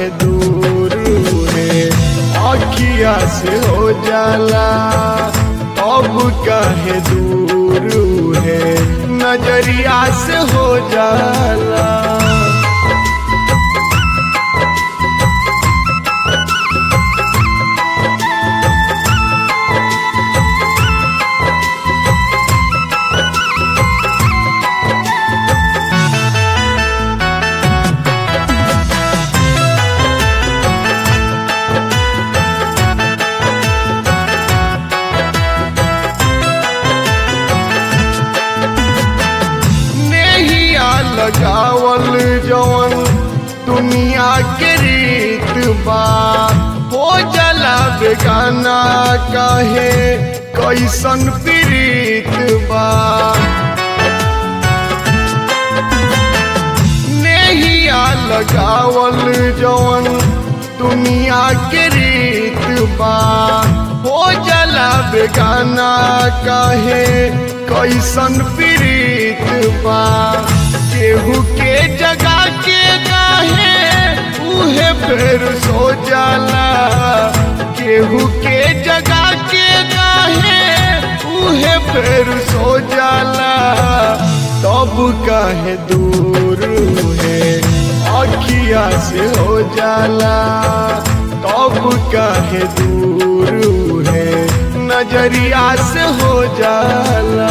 काहे दूर है अखिया से हो जाला अब काहे दूर है नजरिया से हो जाला नेहिया लगावल जवन दुनिया के रीत बा हो जला बेगाना काहे कैसन प्रीत बा नेहिया लगावल जवन दुनिया के रीत बा हो जला बेगाना काहे कैसन प्रीत बा केहू के जगा के काहे उहे फिर सो जाला केहू के जगा के काहे उहे फिर सो जाला तब काहे दूर है अखिया से हो जाला तब काहे दूर है नजरिया से हो जाला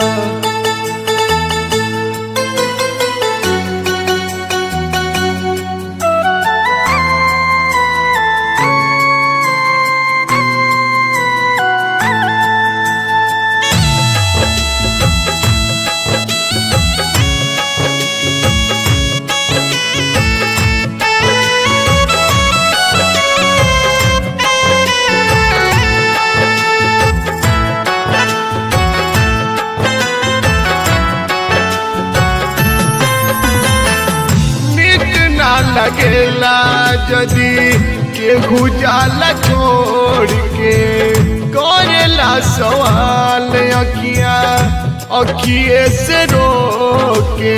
निक ना लगेला जदी केहू जाला छोड़ के करेला सवाल अखिया अखिए से रोके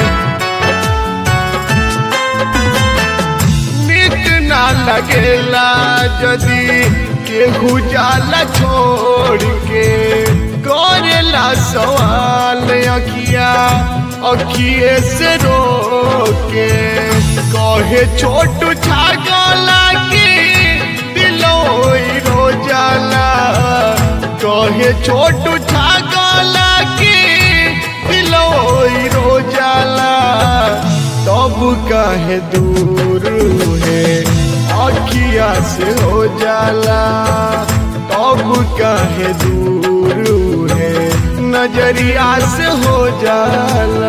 निक ना लगेला जदी केहू जाला छोड़ के करेला सवाल अखिया अखिए से रोके कहे छोटू छागला की दिलोई रो जाला कहे छोटू छागला की दिलोई रो जाला तब काहे दूर है अखिया से हो जाला तब काहे दूर है नजरिया से हो जाला